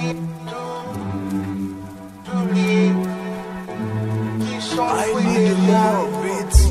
I need more beats.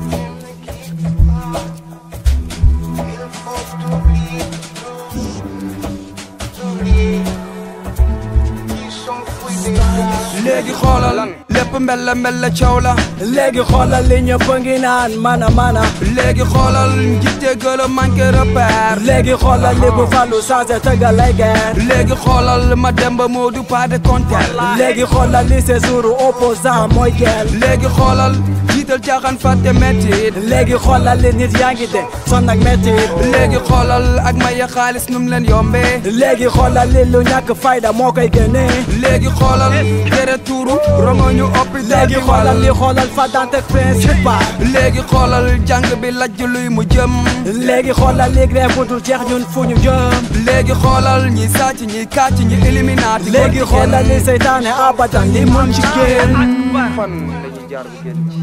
léegi xoolal lépp mbel la mbel la coow la léegi xoolal li ñëpp a ngi naan mana mana léegi xoolal njiite gëla manqué repère léegi xoolal li bu fàllu changé tëggal lay guerre léegi xoolal ma demba moo du pas de compter léegi xoolal li séjour opposant mooy gel léegi xoolal jiital caaxaan fàtte mettit léegi xoolal li nit yaa ngi de son ak métti léegi xoolal ak maye xaalis num leen yombee léegi xoolal li lu ñàkk fayda moo koy génnee léegi xoolal tere tuuru rongo ñu hôpital léegi bi xoolal wal li xoolal fa dante principal léegi xoolal jàng bi lajj luy mu jëm léegi xoolal li grève bu dul jeex ñun fu ñu jëm léegi xoolal ñi sàcc ñi kàcc ñi éliminaati léegi xoolal li seytaane abadan li mun ci génn fan lañuy jaar bu génn ci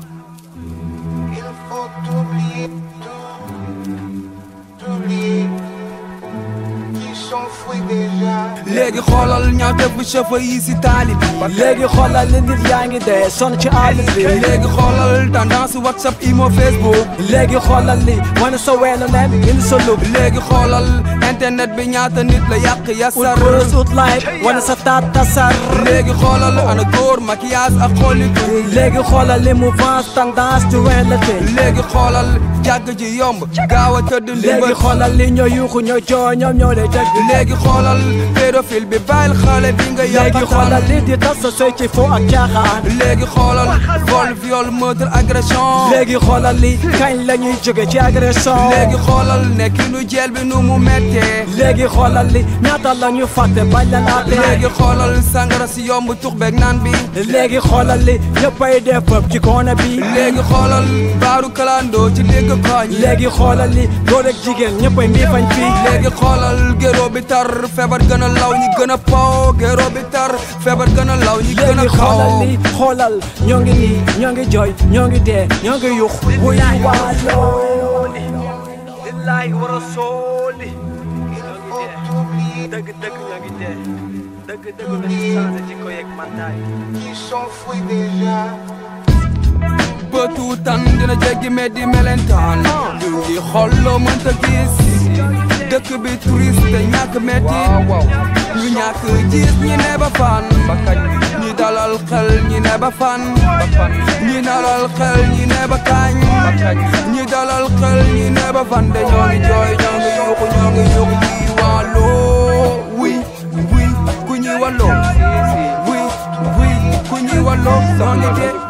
léegi xoolal ñaawteef bu chauffeur yi si taali bi léegi xoolal li nit yaa ngi dee son ci àll bi léegi xoolal tendance whatsapp imo facebook léegi xoolal li wane sa weelu nen indi sa lub léegi xoolal internet bi ñaata nit la yàq ut yasar buzz ut like wane sa taat tasar léegi xoolal ana góor maquillage ak xoolitu léegi xoolal li mouvance tendance ci wen la te léegi xoolal jàgg ji yomb gaaw a tëdd léegi limbal xoolal li ñoo yuuxu ñoo jooy ñoom ñoo lay dëgg léegi xoolal pédophile bi bàyyil xale bi nga léegi xoolal yàqatal li di tas sa sëy ci fo ak caaxaan léegi xoolal vol viol meurtre agression léegi xoolal li kañ la ñuy jóge ci agression léegi xoolal nekkinu jeel bi nu mu méttee léegi xoolal li ñaata la ñu fàtte bañ la naate léegi xoolal sangara si yomb tux beeg naan bi léegi xoolal li ñëppay def pëp ci koona bi léegi xoolal baaru kalandoo ci dégg koñ yi léegi xoolal li góor ak jigéen ñëppay mbii fañ fii léegi xoolal géro bi tar feebar gën a law ñi gën a paw géro bi tar feebar gën a law ñi gën a léegi xoolal kaw li xoolal ñoo ngi nii ñoo ngi jooy ñoo ngi dee ñoo ngi yux wuy waaloo lillahi wa rasuli dëgg dëgg ñoo ngi dee dëgg dëgg nañu changé ci ko yeeg mantaay bëtu tan dina jéggi meddi melentaan du ngi xolloo mënta gis dëkk bi touriste ñàkk metti ñu ñàkk gis ñi ne ba fan ñi dalal xel ñi ne ba fan ñi dalal xel ñi ne ba kañ ñi dalal xel ñi ne ba fan de ñoo ngi jooy ñoo ngi yuuxu ñoo ngi yuuxu ñi wàlloo wi wi ku ñuy wàlloo wi wi ku ñuy wàlloo ñoo ngi dee